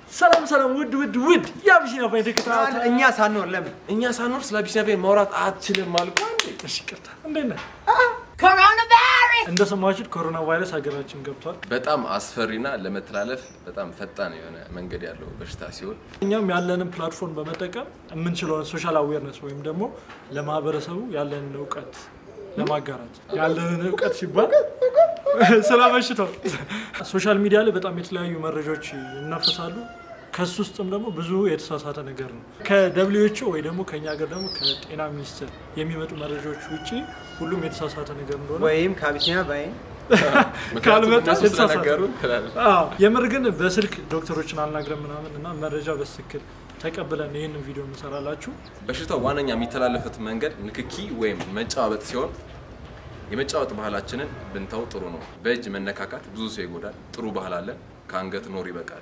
ሰላም ሰላም፣ ውድ ውድ ውድ የአቢሲኒያ ፋይን ተከታታይ እኛ ሳንኖር ለምን እኛ ሳንኖር ስለ አቢሲኒያ ፋይን ማውራት አትችልም አልኩ። እሺ፣ ይቅርታ። እንዴት ነህ? እንደሰማችሁት ኮሮና ቫይረስ ሀገራችን ገብቷል። በጣም አስፈሪና ለመተላለፍ በጣም ፈጣን የሆነ መንገድ ያለው በሽታ ሲሆን እኛም ያለንን ፕላትፎርም በመጠቀም የምንችለውን ሶሻል አዌርነስ ወይም ደግሞ ለማህበረሰቡ ያለንን እውቀት ለማጋራት ያለንን እውቀት ሲባል ስለ በሽታው ሶሻል ሚዲያ ላይ በጣም የተለያዩ መረጃዎች ይናፈሳሉ። ከሱ ውስጥም ደግሞ ብዙ የተሳሳተ ነገር ነው። ከደብሊውኤችኦ ወይ ደግሞ ከኛ ሀገር ደግሞ ከጤና ሚኒስቴር የሚመጡ መረጃዎች ውጭ ሁሉም የተሳሳተ ነገር እንደሆነ ወይም ከአቢሲኒያ ባይን ምክንያቱም ካልመጣ እነሱ የተሳሳተ ስለነገሩን ትላለህ። አዎ፣ የምር ግን በስልክ ዶክተሮችን አልናግረን ምናምን እና መረጃ በትክክል ተቀብለን ይህንን ቪዲዮ እንሰራላችሁ። በሽታው ዋነኛ የሚተላለፍበት መንገድ ንክኪ ወይም መጨባበጥ ሲሆን የመጨባበጥ ባህላችንን ብንተው ጥሩ ነው። በእጅ መነካካት ብዙ ሰው ይጎዳል። ጥሩ ባህል አለን። ከአንገት ኖር ይበቃል።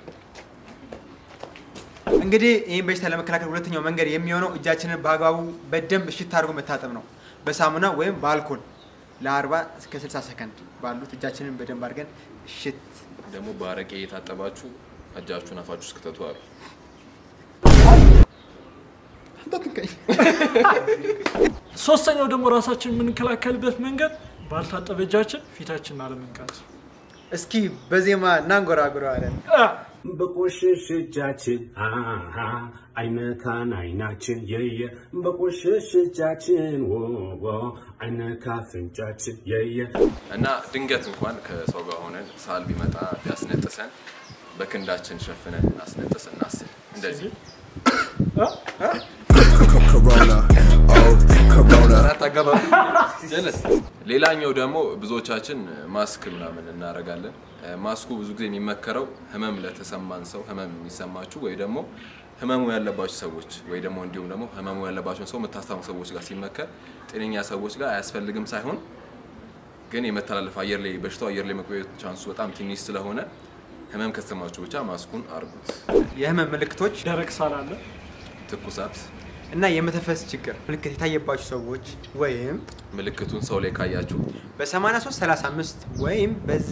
እንግዲህ ይህን በሽታ ለመከላከል ሁለተኛው መንገድ የሚሆነው እጃችንን በአግባቡ በደንብ እሽት አድርጎ መታጠብ ነው። በሳሙና ወይም በአልኮል ለ40 እስከ 60 ሰከንድ ባሉት እጃችንን በደንብ አድርገን እሽት ደግሞ በአረቄ የታጠባችሁ እጃችሁን አፋችሁ እስክተቱ አሉ። ሶስተኛው ደግሞ ራሳችን የምንከላከልበት መንገድ ባልታጠበ እጃችን ፊታችንን አለመንካት። እስኪ በዜማ እናንጎራጉረዋለን። አ፣ በቆሸሽ እጃችን አሃ አይነካን አይናችን የየ በቆሸሽ እጃችን ወወ አይነካ አፍንጫችን የየ እና ድንገት እንኳን ከሰው ጋር ሆነን ሳል ቢመጣ ቢያስነጥሰን በክንዳችን ሸፍነን አስነጥስ እናስል። እንደዚህ አ፣ Corona, oh Corona. አራት አገባብ ጀለስ። ሌላኛው ደግሞ ብዙዎቻችን ማስክ ምናምን እናደርጋለን። ማስኩ ብዙ ጊዜ የሚመከረው ህመም ለተሰማን ሰው ህመም የሚሰማችሁ ወይ ደግሞ ህመሙ ያለባቸው ሰዎች ወይ ደግሞ እንዲሁም ደግሞ ህመሙ ያለባቸውን ሰው የምታስታሙ ሰዎች ጋር ሲመከር ጤነኛ ሰዎች ጋር አያስፈልግም ሳይሆን ግን የመተላለፍ አየር ላይ በሽታው አየር ላይ መቆየት ቻንሱ በጣም ትንሽ ስለሆነ ህመም ከተሰማችሁ ብቻ ማስኩን አርጉት። የህመም ምልክቶች ደረቅ ሳል አለ። ትኩሳት እና የመተንፈስ ችግር ምልክት የታየባችሁ ሰዎች ወይም ምልክቱን ሰው ላይ ካያችሁ በ8335 ወይም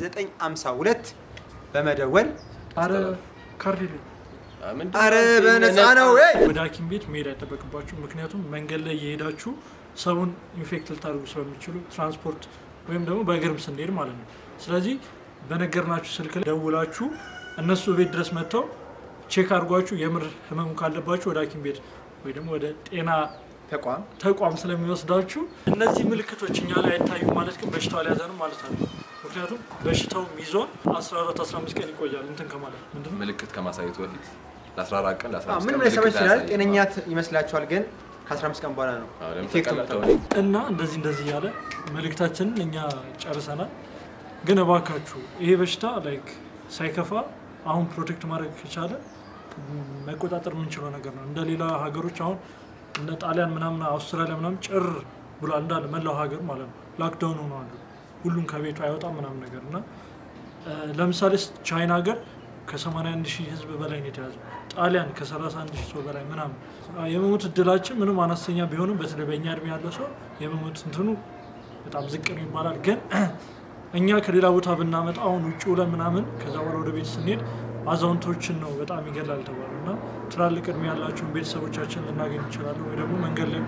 በ952 በመደወል አረ ካርድ የለኝም። አ፣ ምንድን አረ ነው? በነፃ ነው ወይ ወደ ሐኪም ቤት መሄድ አይጠበቅባችሁ። ምክንያቱም መንገድ ላይ እየሄዳችሁ ሰውን ኢንፌክት ልታደርጉ ስለሚችሉ ትራንስፖርት ወይም ደግሞ በእግርም ስንሄድ ማለት ነው። ስለዚህ በነገርናችሁ ስልክ ላይ ደውላችሁ እነሱ ቤት ድረስ መጥተው ቼክ አድርጓችሁ የምር ህመሙ ካለባችሁ ወደ ሐኪም ቤት ወይ ደግሞ ወደ ጤና ተቋም ተቋም ስለሚወስዳችሁ እነዚህ ምልክቶች እኛ ላይ አይታዩም ማለት ግን በሽታው አልያዘንም ማለት አለ። ምክንያቱም በሽታው ይዞን 14 15 ቀን ይቆያል እንትን ከማለት ምንድን ነው ምልክት ከማሳየቱ በፊት ለ14 ቀን ለ15 ምንም ቀን ላይሰማ ምልክት ይችላል አያሳይም። ጤነኛ ት- ይመስላችኋል ግን ከ15 ቀን በኋላ ነው አዎ፣ ለምን ኢፌክቱ ተቀላቀለ? የምታውቁት። እና እንደዚህ እንደዚህ እያለ መልእክታችንን እኛ ጨርሰናል። ግን እባካችሁ ይሄ በሽታ ላይክ ሳይከፋ አሁን ፕሮቴክት ማድረግ ከቻለ ም፣ መቆጣጠር የምንችለው ነገር ነው። እንደ ሌላ ሀገሮች አሁን እነ ጣሊያን ምናምን አውስትራሊያ ምናምን ጭር ብሏል እንዳለ መላው ሀገር ማለት ነው። ላክዳውን ሆነዋል። ሁሉም ከቤቱ አይወጣም ምናምን ነገር እና እ፣ ለምሳሌ ስ- ቻይና ሀገር ከ81 ሺህ ህዝብ በላይ ነው የተያዘው። ጣሊያን ከ31 ሺህ ሰው በላይ ምናምን አ፣ የመሞት እድላችን ምንም አነስተኛ ቢሆንም በተለይ በእኛ እድሜ ያለው ሰው የመሞት እንትኑ በጣም ዝቅ ነው ይባላል። ግን እኛ ከሌላ ቦታ ብናመጣ አሁን ውጭ ውለን ምናምን ከዛ በኋላ ወደ ቤት ስንሄድ አዛውንቶችን ነው በጣም ይገላል ተባሉ እና ትላልቅ እድሜ ያላቸውን ቤተሰቦቻችን ልናገኝ እንችላለን ወይ ደግሞ መንገድ ላይ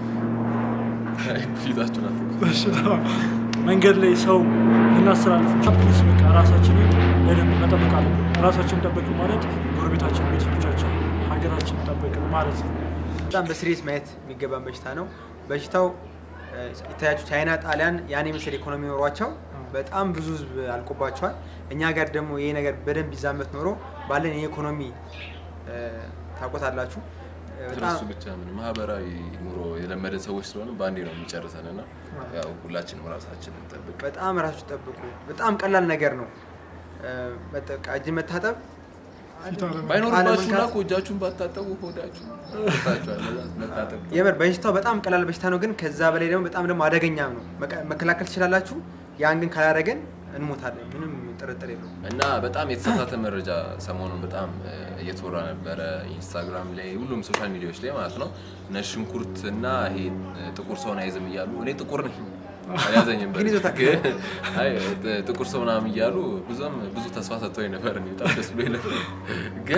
ፊታችሁን አትኩ። በሽታ መንገድ ላይ ሰው ልናስተላልፍ እንችላለን። ፕሊዝ በቃ ራሳችንን በደንብ መጠበቅ አለብን። ራሳችን ጠበቅን ማለት ጎረቤታችን፣ ቤተሰቦቻችን፣ ሀገራችን ጠበቅን ማለት ነው። በጣም በስሬት ማየት የሚገባን በሽታ ነው። በሽታው እ፣ የታያችሁ ቻይና፣ ጣሊያን ያን የመሰለ ኢኮኖሚ ኖሯቸው በጣም ብዙ ህዝብ አልቆባቸዋል። እኛ ጋር ደግሞ ይሄ ነገር በደንብ ይዛመት ኖሮ ባለን የኢኮኖሚ እ፣ ታውቆታላችሁ እ፣ በጣም እሱ ብቻ ምን ማህበራዊ ኑሮ የለመደን ሰዎች ስለሆነ በአንዴ ነው የሚጨርሰን እና ያው ሁላችንም ራሳችንን እንጠብቅ። በጣም ራሱ ጠብቁ። በጣም ቀላል ነገር ነው። እ፣ በቃ እጅ መታጠብ ባይኖርባችሁና አለመንካት። እኮ እጃችሁን ባታጠቡ ሆዳችሁ ታችኋል። መታጠብ የምር በሽታው በጣም ቀላል በሽታ ነው፣ ግን ከዛ በላይ ደግሞ በጣም ደግሞ አደገኛም ነው። መቀ- መከላከል ትችላላችሁ። ያን ግን ካላደረገን እንሞታለን። ምንም ጥርጥር የለውም። እና በጣም የተሳሳተ መረጃ ሰሞኑን በጣም እ፣ እየተወራ ነበረ ኢንስታግራም ላይ ሁሉም ሶሻል ሚዲያዎች ላይ ማለት ነው። እነ ሽንኩርት እና ይሄ እ፣ ጥቁር ሰውን አይዝም እያሉ እኔ ጥቁር ነኝ አልያዘኝም ግን ይዞታል። ግን አይ ጥ- ጥቁር ሰው ምናምን እያሉ ብዙም ብዙ ተስፋ ሰጥተውኝ ነበር። እኔ በጣም ደስ ብሎኝ ነበር። ግን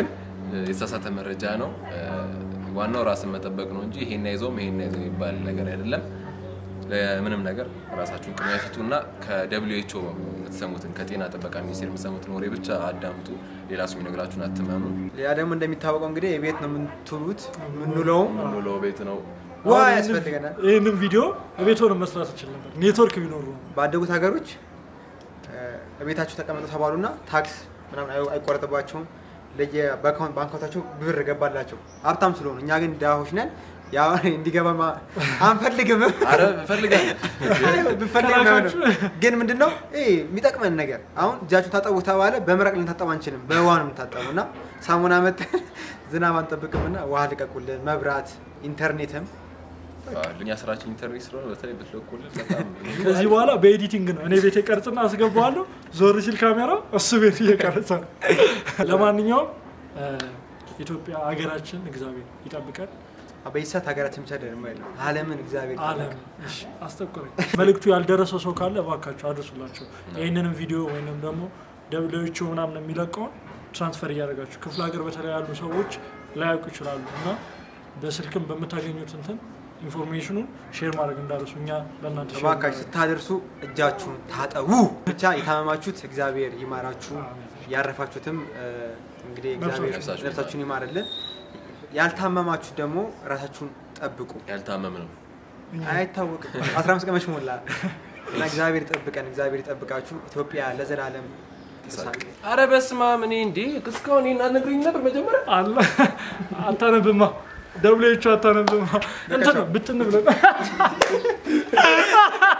የተሳሳተ መረጃ ነው። እ፣ ዋናው ራስን መጠበቅ ነው እንጂ ይሄን አይዞም ይሄን አይዞም የሚባል ነገር አይደለም። ለምንም ነገር ራሳችሁን ቅድሚያ ስጡ እና ከደብሊው ኤች ኦ የምትሰሙትን ከጤና ጥበቃ ሚኒስቴር የምትሰሙትን ወሬ ብቻ አዳምጡ። ሌላ ሰው የሚነግራችሁን አትመኑ። ሌላ ደግሞ እንደሚታወቀው እንግዲህ የቤት ነው የምንትሉት የምንውለውም ሙሉ ቤት ነው ውሃ አሁን ይህንን- ያስፈልገናል። ይህንን ቪዲዮ ቤት ሆነ መስራት ይችል ነበር ኔትወርክ ቢኖሩ ነው። ባደጉት ሀገሮች እ፣ ቤታቸው ተቀመጡ ተባሉና ታክስ ምናምን አይ- አይቆረጥባቸውም። ለየ በአካውንት ባንካውታቸው ብር ገባላቸው ሀብታም ስለሆኑ። እኛ ግን ድሃዎች ነን። ያው እንዲገባ ማ- አንፈልግም። አረ እፈልጋለሁ ብፈልግ ከላካችሁ- ነው። ግን ምንድነው ይሄ የሚጠቅመን ነገር አሁን እጃችሁ ታጠቡ ተባለ፣ በመረቅ ልንታጠብ አንችልም። በውሃ ነው የምንታጠቡ እና ሳሙና መጠን ዝናብ አንጠብቅም እና ውሃ ልቀቁልን፣ መብራት፣ ኢንተርኔትም እኛ ስራችን ኢንተርኔት ስለሆነ በተለይ ብትለቁልን በጣም ከዚህ በኋላ በኤዲቲንግ ነው እኔ ቤት ቀርጽና አስገባዋለሁ። ዞር ሲል ካሜራ እሱ ቤት እየቀረጸ ነው። ለማንኛውም እ፣ ኢትዮጵያ ሀገራችን እግዚአብሔር ይጠብቀን። በዚህ ሰዓት ሀገራችን ብቻ ደግሞ ያለው ዓለምን እግዚአብሔር አለም እሺ፣ አስጠቁረኝ። መልእክቱ ያልደረሰው ሰው ካለ እባካቸው አድርሱላቸው። ይህንንም ቪዲዮ ወይንም ደግሞ ደብሊዎቹ ምናምን የሚለቀውን ትራንስፈር እያደረጋችሁ ክፍለ ሀገር በተለይ ያሉ ሰዎች ላያውቁ ይችላሉ እና በስልክም በምታገኙት እንትን ኢንፎርሜሽኑን ሼር ማድረግ እንዳረሱ እኛ ለእናንተ ሼር እባካችሁ እናደርጋለን። ስታደርሱ እጃችሁን ታጠቡ። ብቻ የታመማችሁት እግዚአብሔር ይማራችሁ፣ ያረፋችሁትም እ፣ እንግዲህ እግዚአብሔር ነፍሳችሁን ነፍሳችሁን ይማርልን። ያልታመማችሁት ደግሞ ራሳችሁን ጠብቁ። ያልታመም ነው። አይታወቅም 15 ቀን መች ሞላ እና እግዚአብሔር ይጠብቀን፣ እግዚአብሔር ይጠብቃችሁ። ኢትዮጵያ ለዘላለም ትሳቅ። አረ በስመ አብ እኔ እንዴ እስካሁን ይሄን አልነግረኝ ነበር መጀመሪያ አለ አታነብማ፣ ደብሊዎቹ አታነብማ እንትን ነው ብትን ብለን